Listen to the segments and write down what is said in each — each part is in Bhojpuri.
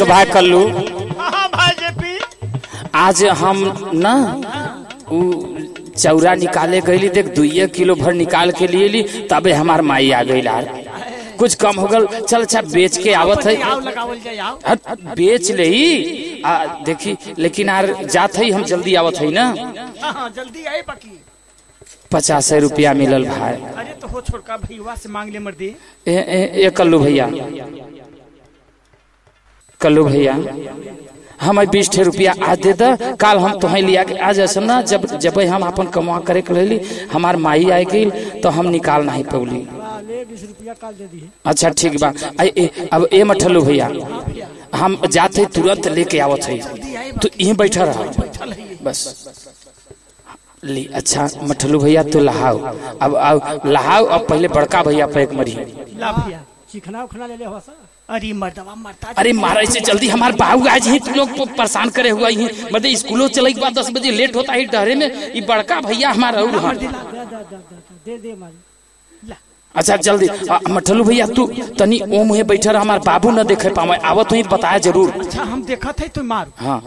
भाई कल्लू हाँ भाई जेपी आज हम न उ चौरा निकाले गईली देख दुइये किलो भर निकाल के लिए ली तबे हमार माई आ गई यार कुछ कम हो गल चल अच्छा बेच के आवत है आओ लगावल जाए आओ हट, बेच ले ही आ देखी लेकिन यार जात है हम जल्दी आवत है ना हाँ हाँ जल्दी आए बाकी पचास रुपया मिलल भाई अरे तो हो छोड़का भैया से मांग ले मर्दी ए, ए, ए कल्लू भैया कल्लू भैया हम बीस ठे रुपया आज दे द काल हम तुम्हें लिया के आज ऐसा ना जब जब हम अपन कमा करे के लेली हमार माई आए गई तो हम निकाल नहीं पौली बीस रुपया काल दे दी अच्छा ठीक बा आई ए, अब ए मठलू भैया हम जाते तुरंत लेके आवत है तो यहीं बैठा रहा बस ली अच्छा मठलू भैया तो लहाओ अब अब लहाओ अब पहले बड़का भैया पे एक मरी ला भैया चिकना उखना ले ले हो सा अरे मर्दवा मरता अरे मारा से जल्दी हमार बाबू आज ही तू लोग को परेशान करे हुआ ही मतलब स्कूलों चले के बाद दस बजे लेट होता है डरे में ये बड़का भैया हमारा और हाँ। दे दे दे दे दे दे मारी अच्छा जल्दी आ, मठलू भैया तू तनी ओ मुहे बैठे रह हमार बाबू न देखे पावे आवत हुई बताया जरूर अच्छा हम देखा थे तो मार हाँ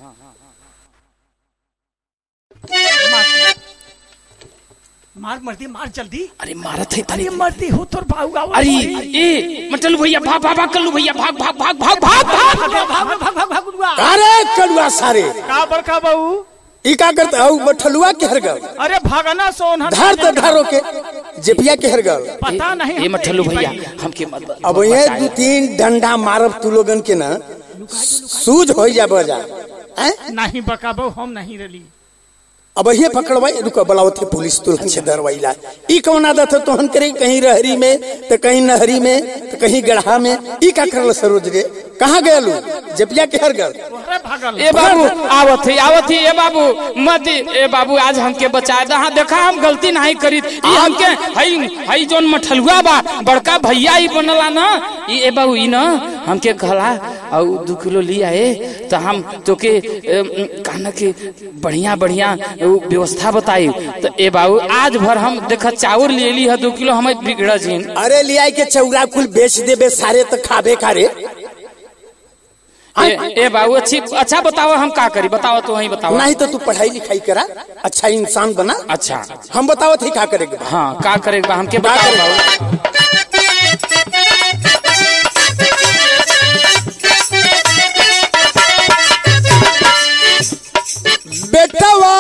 मार मार मर्दी मार जल्दी अरे मारत है तनी अरे मर्दी हो तोर भाऊ गाओ अरे ए मठलू भैया भाग भाग भाग कल्लू भैया भाग भाग भाग भाग भाग भाग भाग भाग भाग भाग भाग गुरुआ अरे कड़ुआ सारे का बड़का बहू ई का करते हऊ बठलुआ के हरगल अरे भागना सोन धार तो धारो के जेपिया के हरगल पता नहीं ए मठलू भैया हमके मत अब ये दू तीन डंडा मारब तू लोगन के ना सूझ हो जा बजा हैं? नहीं बका बहू हम नहीं रली अब ये पकड़वाई रुको बुलाओ थे पुलिस तुरंत से दरवाइला ई कौन आदत है तोहन करे कहीं रहरी में तो कहीं नहरी में तो कहीं गढ़ा में ई का करल सरोज रे कहाँ गयलू जेपिया के हरगल अरे भागल ए बाबू आवत है आवत है ए बाबू मत ए बाबू आज हमके बचा दे हाँ देखा हम गलती नहीं करी ई हमके हई हई जोन मठलुआ बा बड़का भैया ही बनला ना ई ए बाबू ई ना हमके कहला और दू किलो लिया है तो हम तोके कहना के बढ़िया बढ़िया उ व्यवस्था बताई तो ए बाबू आज भर हम देखा चाउर ले ली है दू किलो हमें बिगड़ जिन अरे लियाई के चौरा कुल बेच देबे सारे तो खाबे खारे ए, ए बाबू अच्छी अच्छा बताओ हम का करी बताओ तो वही बताओ नहीं तो तू पढ़ाई लिखाई करा अच्छा इंसान बना अच्छा हम बताओ थे का करेगे हाँ का करे बा हमके बताओ बाबू बेटवा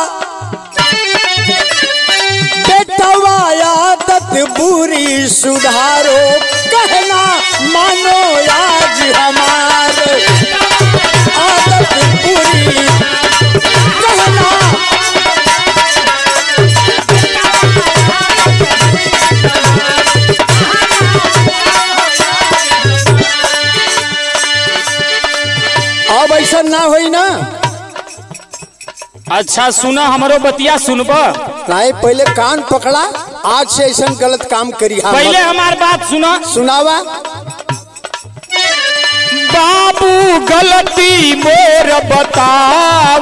बेटवा आदत बुरी सुधारो कहना मानो आज हमार आदत बुरी कहना अब ऐसा ना होई ना अच्छा सुना हमारो बतिया सुनब नहीं पहले कान पकड़ा आज से ऐसा गलत काम करी हाँ पहले हमार बात सुना सुनावा बाबू गलती मोर बताव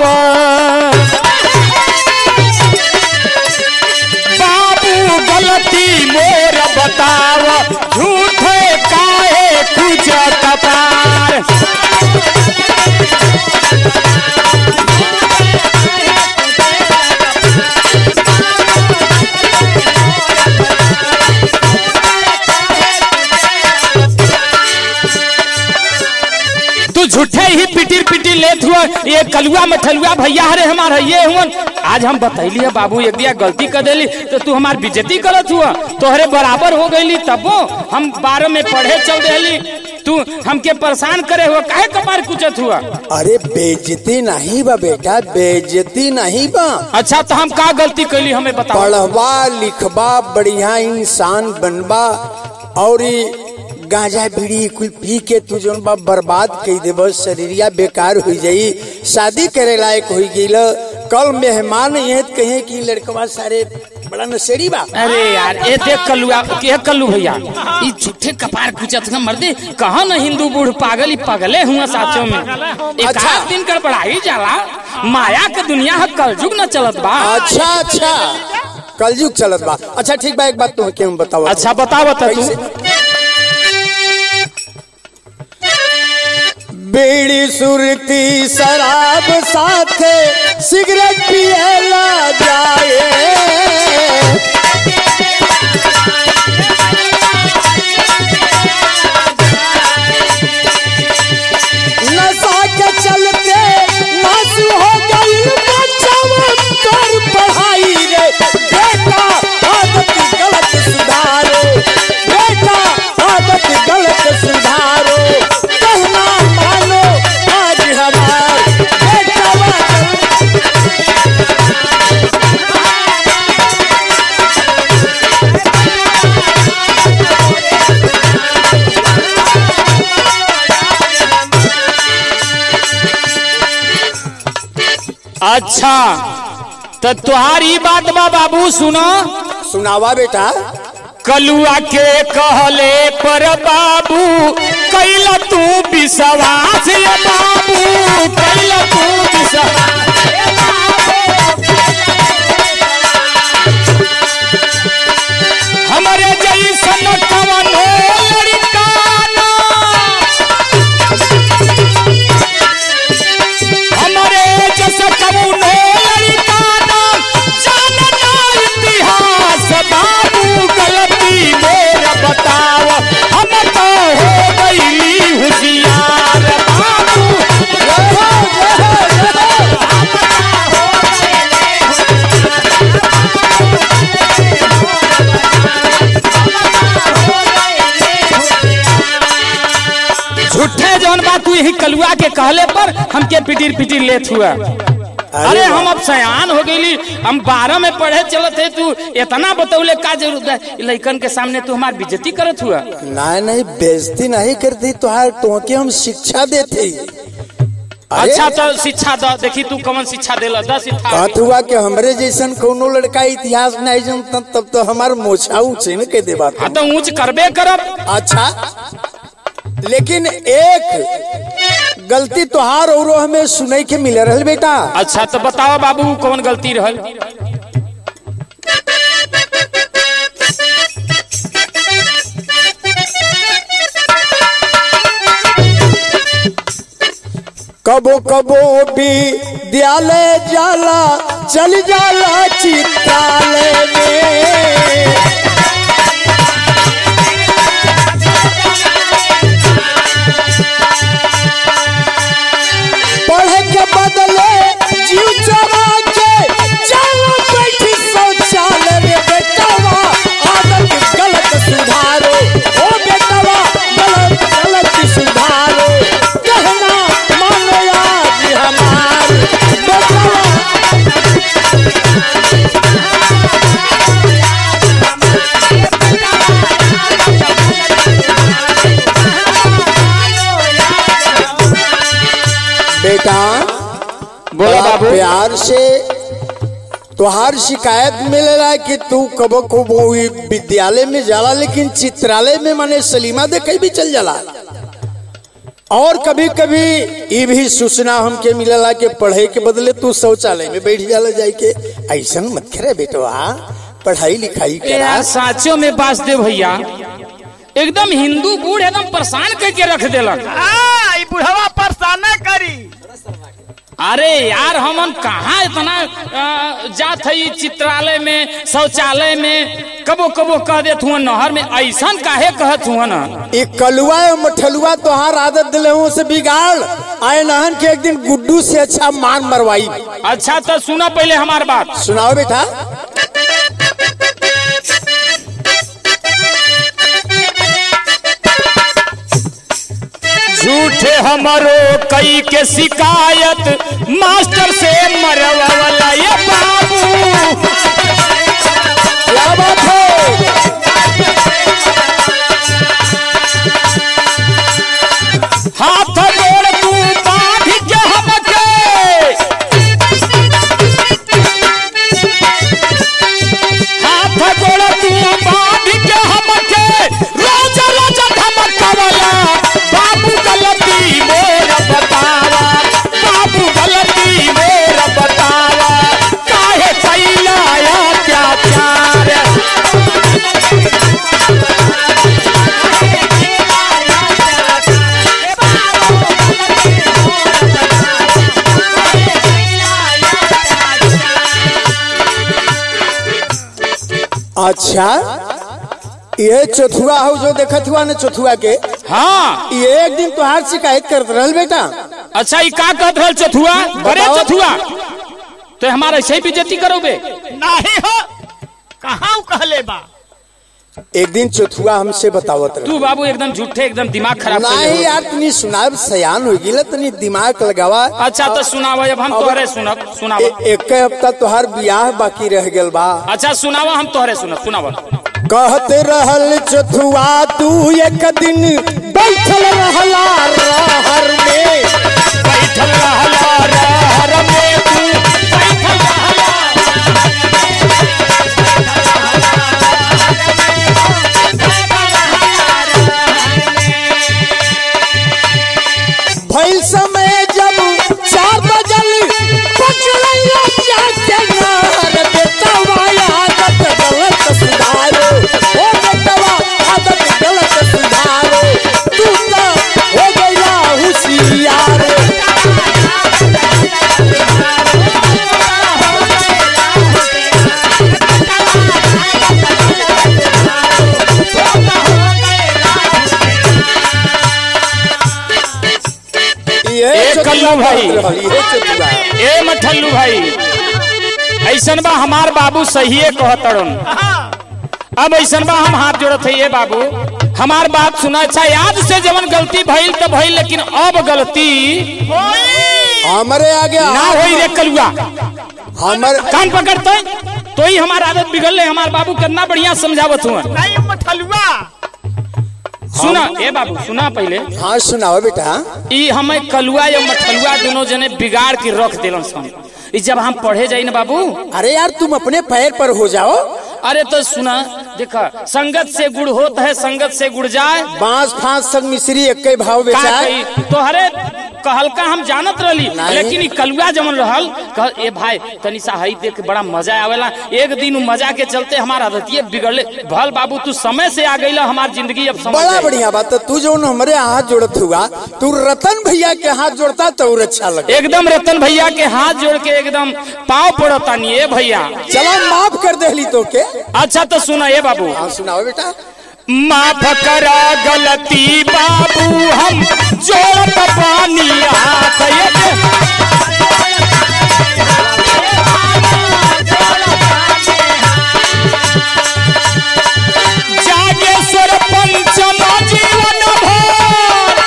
बाबू गलती मोर बताव झूठे काहे कुछ कपार तू झूठे ही पिटिर पिटिर लेत हुआ ये कलुआ मठलुआ भैया हरे हमार ये हुआ आज हम बतैली है बाबू एक दिया गलती कर देली तो तू हमार बेइज्जती करत हुआ तोहरे बराबर हो गईली तबो हम बारह में पढ़े चल रही तू हमके परेशान करे हुआ काहे कपार कुचत हुआ अरे बेइज्जती नहीं बा बेटा बेइज्जती नहीं बा अच्छा तो हम का गलती कैली हमें बताओ पढ़वा लिखबा बढ़िया इंसान बनबा और ई गांजा बीड़ी कुल पी के तू जोन बा बर्बाद कर देब शरीरिया बेकार हो जाई शादी करे लायक हो गई कल मेहमान ये कहे कि लड़कवा सारे बड़ा नशेड़ी बा अरे यार ये देख कल्लुआ के कल्लू भैया ये झूठे कपार कुचत का मर्दे कहा न हिंदू बूढ़ पागल ही पगले हुआ साचो में एक अच्छा। आध दिन कर पढ़ाई जाला माया के दुनिया है कलयुग न चलत बा अच्छा अच्छा कलयुग चलत बा अच्छा ठीक बा एक बात तुम क्यों बताओ अच्छा बताओ बता तू बीड़ी सुरती शराब साथे सिगरेट पियला जाए नशा के चलते नासु हो गई बच्चवा कर पढ़ाई रे बेटा आदत गलत सुधारो बेटा आदत गलत सुधारो कहना मानो आज हमार बेटा अच्छा तो तुहारी बात बा बाबू सुनो सुनावा बेटा कलुआ के कहले पर बाबू कैला तू विश्वास ये बाबू कैला तू विश्वास हमारे जैसन कवनो लड़का ना हमारे जैसा कवनो लड़का ना जानना इतिहास बाबू गलती मेरा बताव हम तो हो गईली होशियार बाबू झूठे जौन बात तू यही कलुआ के कहले पर हमके पिटीर पिटीर लेत हुआ अरे हम अब सयान हो गईली हम बारह में पढ़े चलत है तू इतना बतौले का जरूरत है लइकन के सामने तू हमार बेइज्जती करत हुआ नहीं नहीं बेइज्जती नहीं करती तुहार तुमके हम शिक्षा देते अरे, अच्छा तो शिक्षा द देखी तू कौन शिक्षा देला दस शिक्षा कहत हुआ कि हमरे जैसन कोनो लड़का इतिहास नहीं जानता तब तो हमार मोछा ऊंचे में कह दे बात हाँ तो ऊंच करबे करब अच्छा लेकिन एक गलती तुहार और हमें सुनई के मिले रहल बेटा अच्छा तो बताओ बाबू कौन गलती रहल कबो कबो भी विद्यालय जाला चल जाला चित्रालय में पढ़े के बदले जीव चरा के चलो बैठी शौचालय रे बेटवा आदत गलत सुधारो ओ बेटवा गलत गलत सुधारो कहना मानो आज हमार बेटवा बेटा बोलो बड़ा बाबू प्यार से तुहार शिकायत मिलेला कि तू कबो कबो ई विद्यालय में जाला लेकिन चित्रालय में माने सलीमा देखे भी चल जाला और कभी कभी ये भी सूचना हमके मिलेला कि पढ़े के बदले तू शौचालय में बैठ जाला जाए के ऐसा मत करे बेटवा पढ़ाई लिखाई करा यार साचो में बास दे भैया एकदम हिंदू बूढ़ एकदम परेशान करके रख देलक आ, ई बुढ़वा परेशान न करी अरे यार हमन कहाँ इतना अ, जात है ई चित्रालय में शौचालय में कबो कबो कह देत हुआ नहर में ऐसन काहे कहत हुआ ना ये कलुआ और मठलुआ तोहार आदत दिले हूँ से बिगाड़ आए नहन के एक दिन गुड्डू से अच्छा मान मरवाई अच्छा तो सुना पहले हमार बात सुनाओ बेटा झूठे हमारो कई के शिकायत मास्टर से मरवाला ये बाबू क्या बात है हाथ जोड़ तू बांध के हमके हाथ जोड़ तू बांध के हमके रोज रोज धमकवला बाबू गलती मोर बतावा बाबू गलती मोर बतावा काहे कैला अत्याचार अच्छा ये चौथुआ हो जो देखत हुआ ना चौथुआ के हाँ ये एक दिन तुहार शिकायत करत रहल बेटा अच्छा ई का कहत रहल चथुआ बड़े बताओ। चथुआ तो हमारा ऐसे ही बेजती करोगे नहीं हो कहाँ कहले बा एक दिन चौथुआ हमसे बतावत रहे तू बाबू एकदम झूठे एकदम दिमाग खराब कर नहीं यार तनी सुनाब सयान हो गिला तनी दिमाग लगावा अच्छा तो सुनावा अब हम तोहरे सुनब सुनावा ए- एक हफ्ता तुहार बियाह बाकी रह गेल बा अच्छा सुनावा हम तोहरे सुनब सुनावा कहत रहल चथुआ तू एक दिन बैठल रहला रहर में बैठल रहला रहर में तू बैठल रहला भइल समय जब चार बजल पचलैया जाके नहर बेटवा आदत गलत सुधारो ओ बेटवा आदत गलत सुधारो तू तो हो गया होशियार ये ए चतुरा कल्लू भाई। कहत रहल, ये चतुरा ए मठल्लू भाई ऐसन बा हमार बाबू सहिए कहतड़न अब ऐसन बा हम हाथ जोड़त है ये बाबू हमार बात सुना अच्छा याद से जवन गलती भइल तो भइल लेकिन अब गलती हमारे आगे ना होई रे कलुआ हमर कान पकड़ते तो ही हमार आदत बिगड़ ले हमार बाबू कितना बढ़िया समझावत हुआ नहीं मठलुआ सुना ए बाबू सुना पहले हाँ सुनाओ बेटा ई हमें कलुआ या मठलुआ दोनों जने बिगाड़ के रख दिलन सन ई जब हम पढ़े जाई ना बाबू अरे यार तुम अपने पैर पर हो जाओ अरे तो सुना देखा संगत से गुड़ होता है संगत से गुड़ जाए बांस फांस सब मिश्री एक ही भाव का बेचा कही तोहरे कहलका हम जानत रहली नहीं। लेकिन ई कलुआ जमन रहल कह ए भाई तनी सा हई देख के बड़ा मजा आवेला एक दिन उ मजा के चलते हमार आदतिये बिगड़ले भल बाबू तू समय से आ गईला हमार जिंदगी अब समझ बड़ा जाई। बढ़िया बात है तू जो हमारे हाथ जोड़त हुआ तू रतन भैया के हाथ जोड़ता तो और अच्छा लगे एकदम रतन भैया के हाथ जोड़ के एकदम पाँव पड़तानी ए भैया चला माफ कर देली तो के अच्छा तो सुना ए बाबू हाँ सुनाओ बेटा माफ करा गलती बाबू हम जोड़त पानी हाथ ये दे- जागेश्वर पंचम जीवन भर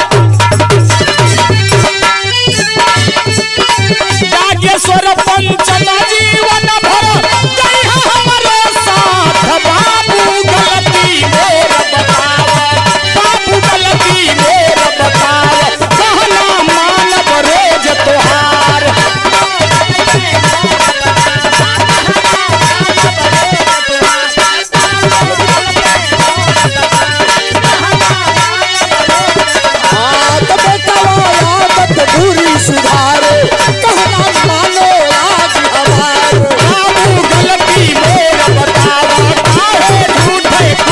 जागेश्वर पंचम जीवन भर जय हमरो साथ बाबू गलती मोर बताव बाबू गलती मोर बताव कहना मानव रोज तोहार हाँ तो बेटा वो आदत बुरी सुधारो कहना मानो आज हमारो बाबू गलती मोर बताव काहे झूठे